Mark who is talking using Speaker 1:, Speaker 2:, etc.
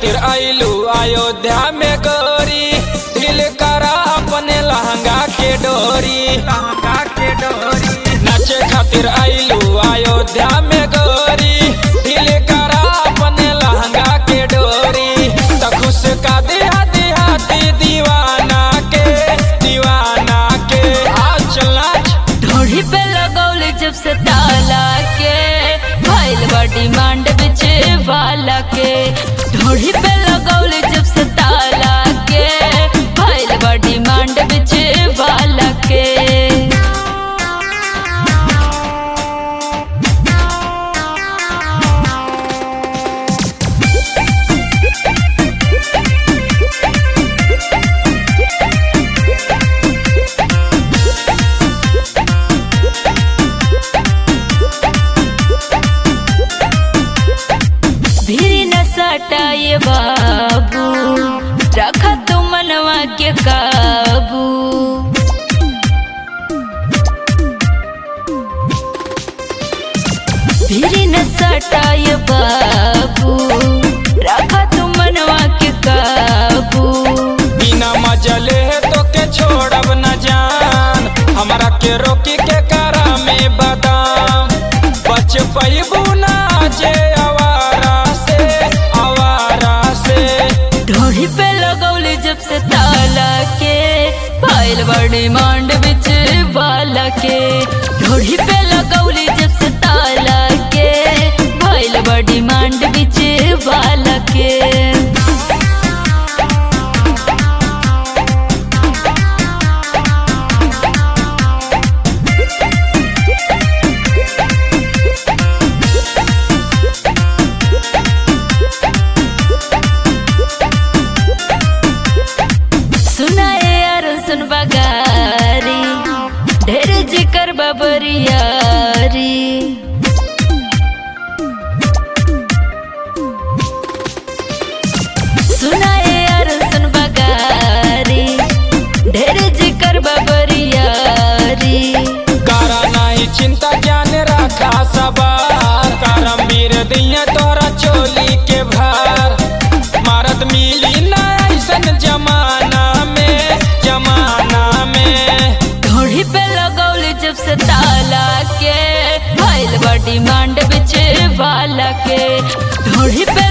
Speaker 1: खातिर आइलू अयोध्या में गोरी ढील करा अपने लहंगा के डोरी लहंगा के डोरी नाचे खातिर आइलू अयोध्या में गोरी ढील करा अपने लहंगा के डोरी त खुश का दिहा दिहाती दीवाना के दीवाना के आ चल नाच
Speaker 2: ढोढ़ी पे लगौले जब से ताला के भइल बा डिमांड बिच वाला के ढोढ़ी पे लगौले जब से ताला के भइल बा डिमांड बिच वाला के भीरी न सटाए बाबू रखा तू मनवा के काबू भीरी न सटाए बाबू रखा तू मनवा के काबू
Speaker 1: बिना मजले तो के छोड़ब न जान हमरा के रोकी के करा में बादाम बच पैबू ना जे आवारा से आवारा से
Speaker 2: ढोढ़ी पे लगौले जब से ताला के फाइल बड़ी मांड बिच वाला के ढोढ़ी पे लगौले जब से ताला के फाइल बड़ी मांड बिच वाला के सुनाए यार सुन बगारी ढेर जिकर बबरियारी सुनाए यार सुन बगारी ढेर जिकर बबरियारी
Speaker 1: करा नहीं चिंता ज्ञान रखा सवार करम वीर दिया तोरा चोली के भार मारत मिली ना ऐसन जमाना में जमाना में
Speaker 2: ढोढ़ी पे लगौले जब से ताला के भइल बा डिमांड बिच वाला के ढोढ़ी पे